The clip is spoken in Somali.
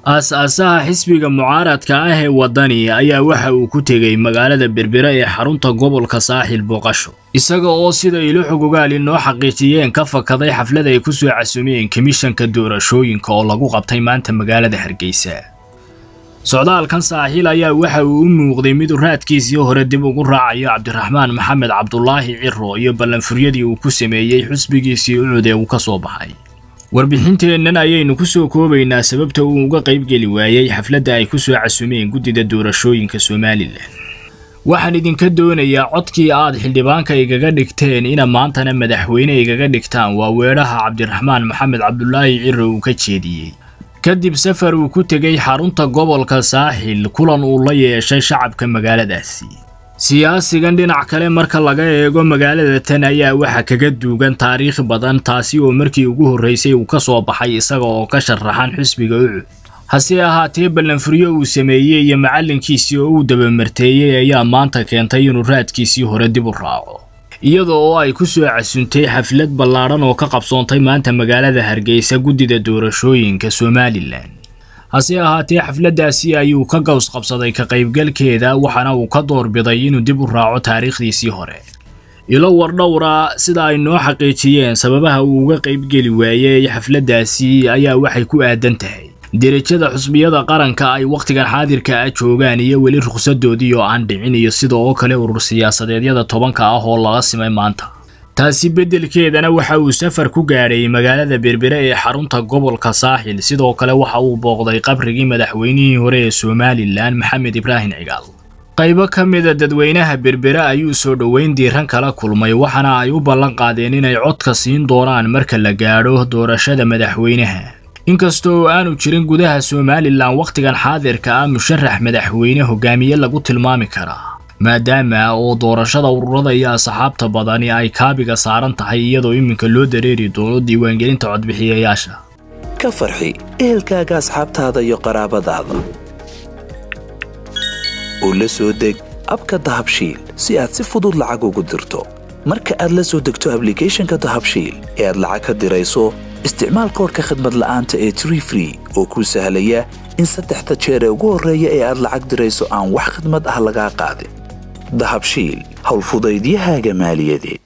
aas-aasaha xisbiga mucaaradka ah ee waddani ayaa waxa uu ku tegey magaalada berbera ee xarunta gobolka saaxil booqasho isaga oo sida ilo xogogaali noo xaqiijiyeen ka fakaday xaflad ay ku soo casumeen komishanka doorashooyinka oo lagu qabtay maanta magaalada hargeysa socdaalkan saaxiil ayaa waxa uu u muuqday mid raadkiisii hore dib ugu raacayo cabdiraxmaan maxamed cabdulaahi ciro iyo ballanfuryadii uu ku sameeyey xusbigiisii ucud ee uu ka soo baxay warbixinteennan ayaynu ku soo koobaynaa sababta uu uga qaybgeli waayey xafladda ay ku soo casumeen guddida doorashooyinka somalilan waxaan idinka doonayaa codkii aad xildhibaanka igaga dhigteen ina maantana madaxweyne igaga dhigtaan waa weedhaha cabdiraxmaan maxamed cabdulaahi ciro uu ka jeediyey kadib safar uu ku tegey xarunta gobolka saaxil kulan uu la yeeshay shacabka magaaladaasi siyaasigan dhinac kale marka laga eego magaalada tan ayaa waxa kaga duugan taariikh badan taasi oo markii ugu horreysay uu ka soo baxay isaga oo ka sharaxan xusbiga ucud hase ahaatee ballanfuryo uu sameeyey iyo macallinkiisii oo uu dabamarteeyey ayaa maanta keentay inuu raadkiisii hore dib u raaco iyada oo ay ku soo casuntay xaflad ballaadhan oo ka qabsoontay maanta magaalada hargeysa guddida doorashooyinka somalilan hase ahaatee xafladdaasi ayuu ka gaws qabsaday ka qaybgalkeeda waxaana uu ka doorbiday inuu dib u raaco taariikhdiisii hore ilo wardhowra sida ay noo xaqiijiyeen sababaha uu uga qaybgeli waayey xafladdaasi ayaa waxay ku aadan tahay derajada xusbiyada qaranka ay wakhtigan xaadirka ah joogaan iyo weli rukhsadoodii oo aan dhicin iyo sida oo kale urur siyaasadeedyada tobanka ah oo laga simay maanta taasi beddelkeedana waxa uu safar ku gaadhay magaalada berbere ee xarunta gobolka saaxil sidoo kale waxa uu booqday qabrigii madaxweynihii hore ee somalilan maxamed ibraahim cigaal qaybo ka mida dadweynaha berbere ayuu soo dhoweyn diiran kala kulmay waxaana ay u ballan qaadeen inay codka siin doonaan marka la gaadho doorashada madaxweynaha inkastoo aanu jirin gudaha somalilan wakhtigan xaadirka ah musharax madaxweyne hogaamiye lagu tilmaami karaa maadaama oo doorashada ururada iyo asxaabta badani ay kaabiga saaran tahay iyadoo iminka loo dareeri doono diiwaangelinta codbixiyayaasha ka farxi ehelkaaga asxaabtaada iyo qaraabadaada oo la soo deg abka dahabshiil si aad si fudud lacag ugu dirto marka aad la soo degto ablicathonka dahabshiil ee aad lacag ka dirayso isticmaal koorka khadmad la'aanta ee tree free oo kuu sahlaya in saddexda jeer ee ugu horreeya ee aad lacag dirayso aan wax khadmad ah lagaa qaadin dahabshiil howlfudaydiyahaaga maaliyadeed